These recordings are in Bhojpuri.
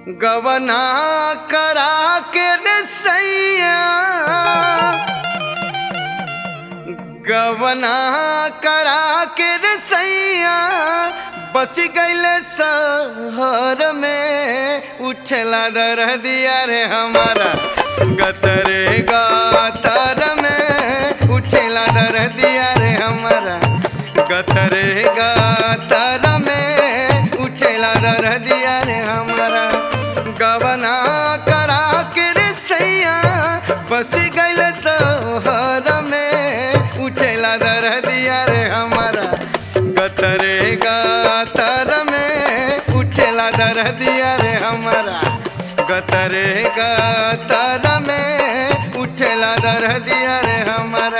गवना करा के रे सैया गवना करा के रे सैया बस गईले शहर में उछला डर दिया रे हमारा गतरे गातर में उछला डर दिया रे हमारा गतरे गातर में उछला डर दिया रे हमारा गवना करा के रे सैया बस गईल शहर में उठेला डर दिया रे हमारा गतरे गातर में उठेला डर दिया रे हमारा गतरे गातर में उठेला डर दिया रे हमारा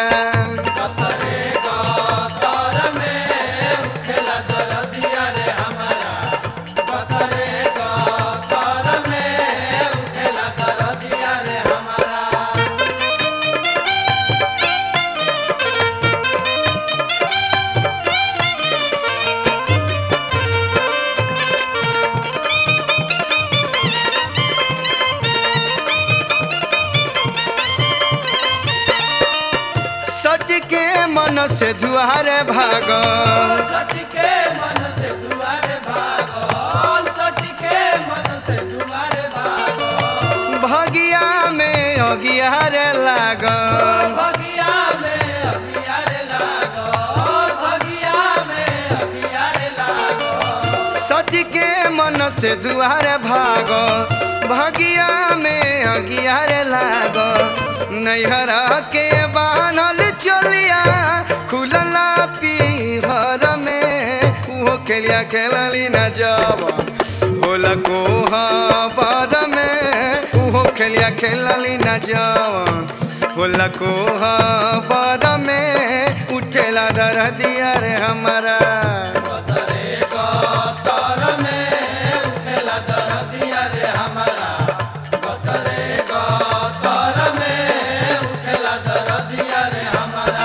सच के मन से दुआरे भागो सटके मन से दुआरे भागल सटके मन से दुआरे भागल भगिया में अगियारे लागल भगिया में अगियारे लागल भगिया में अगियारे लागल सच के मन से दुआरे भागो भगिया में अगियारे लागो नैहरा के बानल चलिया खुलला पीहर में उहो खेलिया खेलली न जब होला कोहबर में उहो खेलिया खेलली न जब होला कोहबर में उठेला डर दिया रे हमारा तरे कतर में उठेला दर दिया रे हमारा तरे कतर में उठेला दर दिया रे हमारा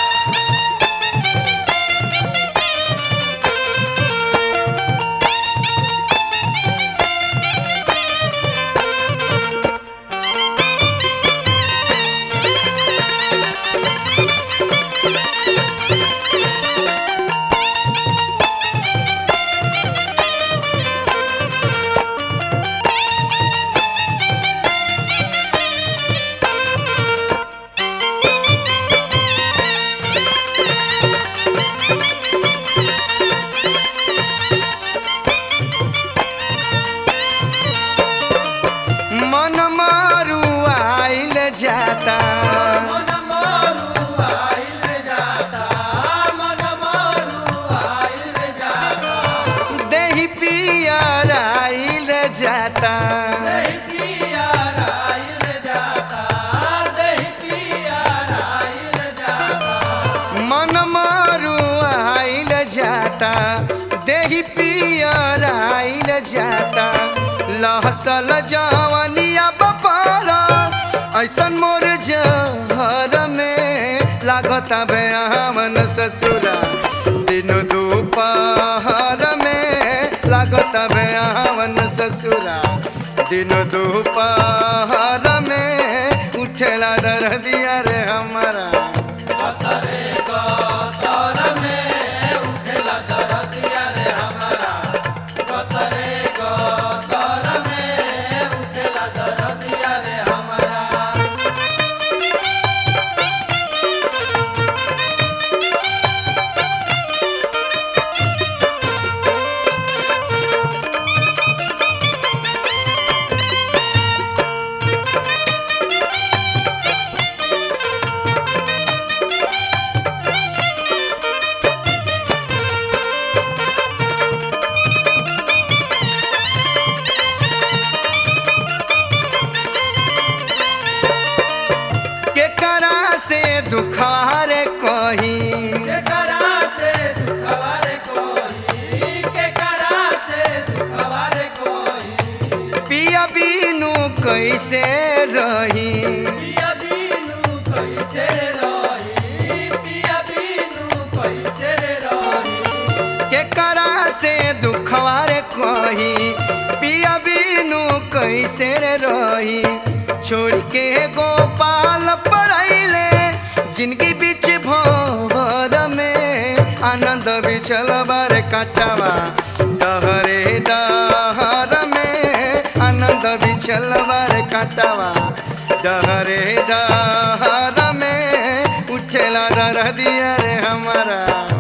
मन मारू आइल जाता मन मारू आइल जाता मन मारू आइल जाता देही पियर आइल जाता दही पिया आइल जाता दही पिया आइल जाता मन मारू आइल जाता देही पियर आइल जाता लहसल जवनिया बपारा ऐसन मोर जहर में लागता बेहमन ससुरा दिन दोपहर में लागता बेहमन ससुरा दिन दोपहर में उठेला डर दिया रे हमारा तरे कतर में उठेला दर दिया रे हमारा तरे कतर में उठेला दर दिया रे हमारा केकरा से दुखार कही केकरा से दुखवारे कोई केकरा से दुखवारे कोई पिया बीनू कैसे रही पिया बीनू कैसे रही पिया बीनू कैसे रही केकरा से दुखवार कही पिया बीनू कैसे रे रही छोड़ के गोपाल पढ़ैले जिनकी बीच भवर में आनंद बिछल बार कटवा डहरे डहर में आनंद बिछल बार कटवा डहरे डहर में उठेला रह दिया रे हमारा